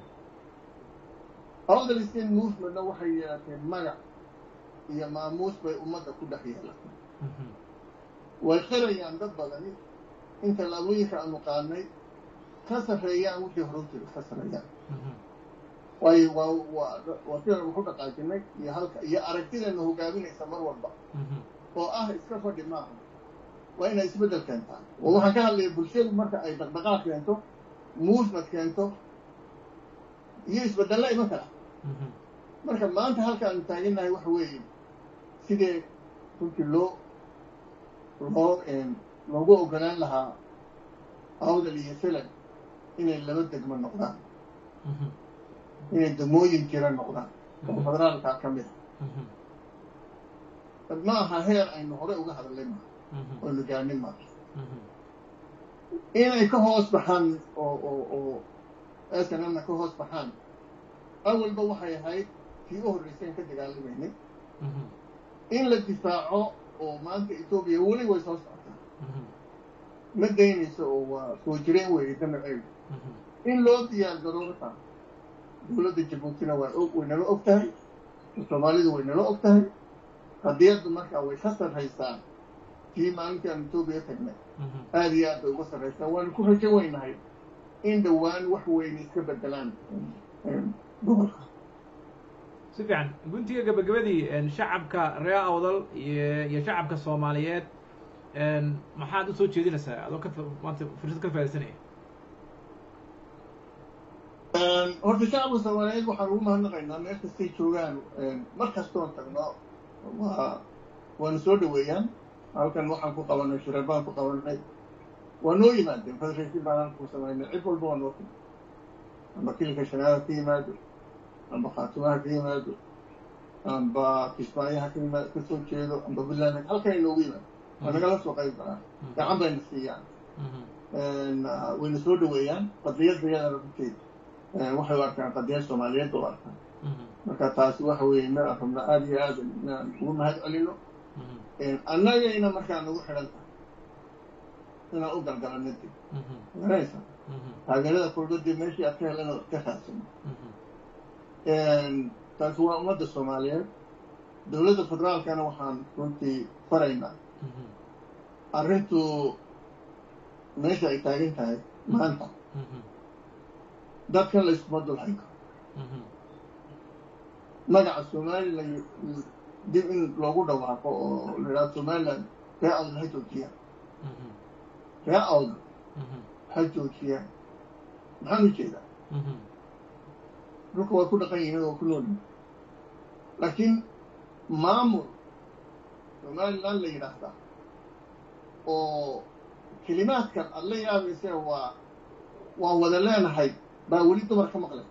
awdal state movementna waxay yeelatay magac iyo maamuus bay ummadda ku dhex yeelatay way qirayaan dad badani in tallaabooyinka aanu qaadnay ka sarreeyaan wixii hore u jira ka sarreeyaan waayo waa waa waa sidaan waxu dhaqaajinay iyo halka iyo aragtideena hogaaminaysa mar walba oo ah iska fadhi maaha waa inay isbeddel keentaan oo waxaan ka hadlaya bulshadu marka ay dhaqdhaqaaq keento movement keento iyo isbeddella iman kara marka maanta halka aanu taagannahay waxa weeye sidee runtii loo loo loogu ogolaan lahaa awdal iyo filan inay laba degmo noqdaan inay degmooyin jira noqdaan oo federaalkaa ka mid a ma aha heer aynu horey uga hadallay maaha oynu gaadhin maaha inay ka hoos baxaan oo oo oo snmna ka hoos baxaan awalba waxay ahayd tii u horreysay an ka dagaalamaynay in la difaaco oo maanta etoobiya weli way soo socotaa ma daynayso oo waa soo jireen weeye danaceedu in loo diyaar garoorata dowladda jabuutina waa og way nala og tahay soomaalidu way nala og tahay qadiyaddu markaa way ka sarraysaa tii maalintii aan etoobiya tagnay aada iyo aad bay uga sarraysaa waanu ku rajo weynahay in dhowaan wax weyne iska bedelaan gobolka si fiican guntiga gabagabadii shacabka reer awdal iyo iyo shacabka soomaaliyeed maxaad usoo jeedinaysaa adoo ka maanta fursad ka faaisanaya horta shacabka soomaaliyeed waxaan ugu mahadnaqaynaa meel kastay joogaan mar kastoon tagno waa waanu soo dhaweeyaan halkan waxaan ku qabanay shirar baan ku qabanay waa noo yimaadeen federation baan halku samaynay cid walba waa noo timi amba kilka shanaada ka yimaado amba khaatimaha ka yimaado amba kismaayaha ka yimaado ka soo jeedo amba buntland halkan ay noogu yimaado waa nagala soo qayb galaan gacan bayna siiyaan wayna soo dhaweeyaan qadiyadda yadana runteeda waxay u arkaan qadiyad soomaaliyeed u arkaan marka taasi waxa weeye meel aan rabna aada iyo aada inaan ugu mahad celino annagayna markaa nagu xidhan tahay inaan u galgalano dib garanaysa taageerada kulbadii meeshii aad ka helan oo ka raadsano taasi waa ummadda soomaaliyeed dowladda federaalkana waxaan runtii faraynaa arrintu meesha ay taagan tahay maanta dadkan layskuma dulhayn karo magaca somalilan dib in loogu dhawaaqo oo la idhaha somalilan ree awdal ha joojiyaan ree awdal ha joojiyaan maxaan u jeedaa dhulka way ku dhaqan yihiin oo ku nool yihin laakiin maamul somalilan la yidhaahdaa oo kelimaadkan aad la yaabaysee waa waa wada leenahay baa weli dumar ka maqlay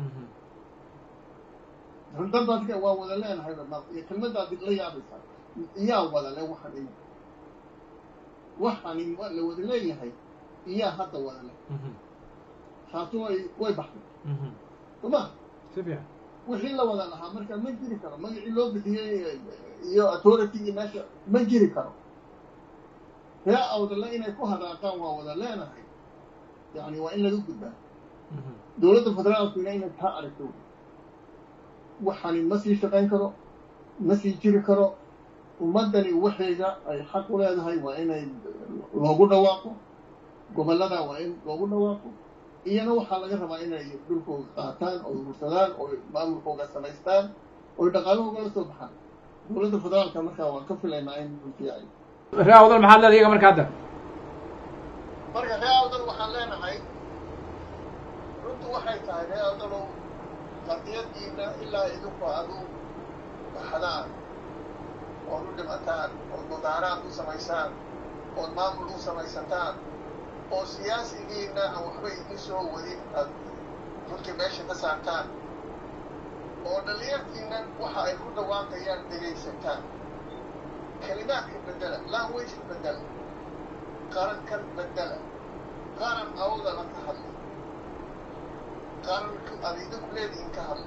dadadka waa wada leenahay iyo kelmadaad la yaabaysaa iyaa wada le waxaan imi waxaan la wada leeyahay iyaa hadda wada le taasi way way baxday soma si fiican wixii la wada lahaa marka ma jiri karo magacii loo bixiyey iyo authoritygi meesha ma jiri karo ree awdale inay ku hadaaqaan waa wada leenahay yani waa in laga gudbaa dowladda federaalkuna inay taa aragto waxani ma sii shaqayn karo ma sii jiri karo ummaddani waxayga ay xaq u leedahay waa inay loogu dhawaaqo gobollada waa in loogu dhawaaqo iyana waxaa laga rabaa inay dhulkooga qaataan oo urursadaan oo maamulkooga samaystaan oo dhaqaalahooga la soo baxaan dowladda federaalka markaa waan ka filaynaa in fiican ree awdal maxaad leedahay iyaga marka hadda marka ree awdal waxaan leenahay runtu waxay tahay ree awdalow qadiyadiina ilaa idinku adu baxdaan ood u dhimataan ood mudaaraad u samaysaan ood maamul u samaysataan oo siyaasigiina aan waxba idin soo wadin aad runtii meesha ka saartaan oo dhalinyartiinan waxa ay ku dhawaaqayaan dhegaysataan kelimaadka bedela language bedela qarankan bedela qaran awdala ka hadla qaranka aad idinku leedihiin ka hadla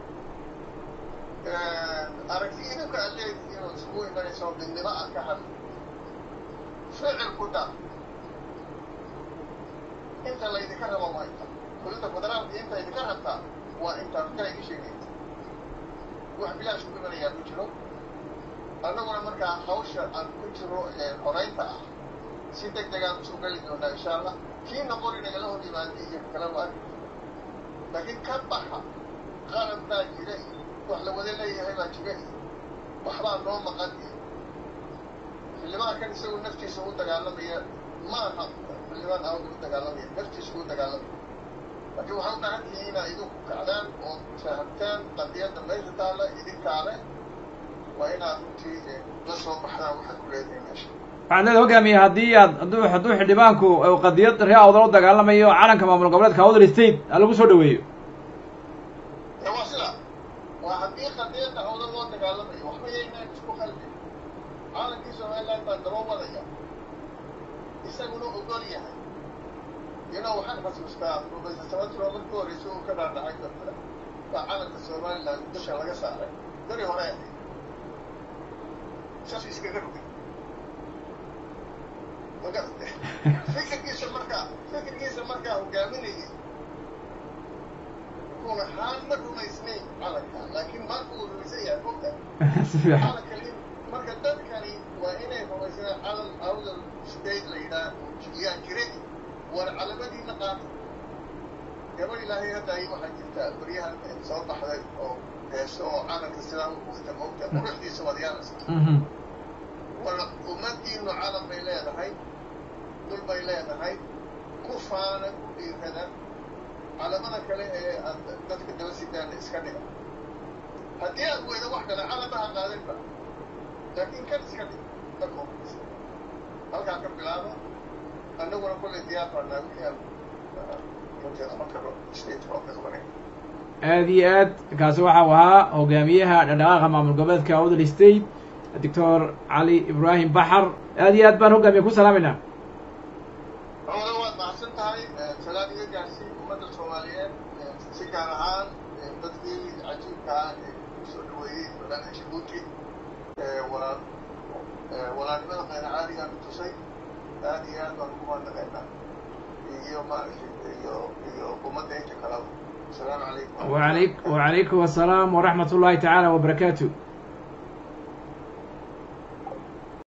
aragti idinku aad leedihiin oo iskugu imanayso midnimo ah ka hadla ficil ku daa inta laydinka rabo waa inta dowladda federaalka inta idinka rabtaa waa intaa runtaa iga sheegaysa wax bilaash ku imanayaa ku jiro annaguna markaa hawsha aan ku jiro horeynta ah si deg degaan usoo geli doonaa insha allah kii noqoni nagala hor yimaada iyo kala waa laakiin ka baxa qaran baa jira iyo wax la wada leeyahay baa jira iyo waxbaa noo maqan iyo xildhibaan kan isagu naftiisa u dagaalamaya ma aha xildhibaan awda u dagaalamaya naftiisa u dagaalamaya laakiin waxaa u baahan tihiin inaa idinku kacdaan oo fahamtaan qadiyadda meesha taalla idinkaale waa inaad runtii la soo baxdaan waxaad ku leedahay meesha waxaad leeda hogaamiye haddii aad hadduu hadduu xildhibaanku qadiyad ree awdal u dagaalamayo calanka maamul goboleedka awdal state ha lagu soo dhaweeyo waa sida waa haddii qadiyadda awdal loo dagaalamayo waxba yaynaan isku qalbin calankii somaliland baa daba wadaya isaguna ogol yahay ina waxaan xasuustaa professor sabatro markii horeysa uu ka dhaadhacay dadka baa calanka somaliland dusha laga saaray dari hore ahayd saas iskaga rogay fikirkiisa markaa fikirkiisa markaa hogaaminayay run ahaan ma rumaysnayn calanka laakiin maanta uu rumaysan yahay fogta calankani marka dadkani waa inay rumaysnaan calan awdal state la yidhaah yaa jiray war calamadiina qaata gabadh ilaahay hadda ay waxaa jirtaa baryahan soo baxday oo heeso oo calanka sidaa u wata moogta quruxdiisa waad yaanaysa war ummadiinu calan bay leedahay dul bay leedahay ku faana ku dhiirada calamada kale ee aad dadka daba sidaana iska dhiga haddii aad weydo wax kale calamaha qaadinba laakiin kan iska dhig dadka horeysa halkaa ka bilaaba annaguna kullay diyaar baanaa wixii aan runtii qaban karo state oo ka qabanay aad iyo aad kaasi waxau ahaa hogaamiyaha dhaqdhaqaaqa maamul goboleedka awdal state doctor cali ibraahim baxar aad iyo aad baan hogaamiye ku salaamayna awada waad mahadsan tahay salaad iga gaarsiin ummadda soomaaliyeed si gaar ahaan dadkii cajiibka ah ee kusoo dhaweeyey magaalada jabuuti walaal walaalnimada qayna caaligaan u tusay aad iyo aad baan ugu mahadnaqaynaa iyo maaragtay iyo iyo ummadda inta kalaba asalaamu calaykum وعليك وعليكم السلام ورحمة الله تعالى وبركاته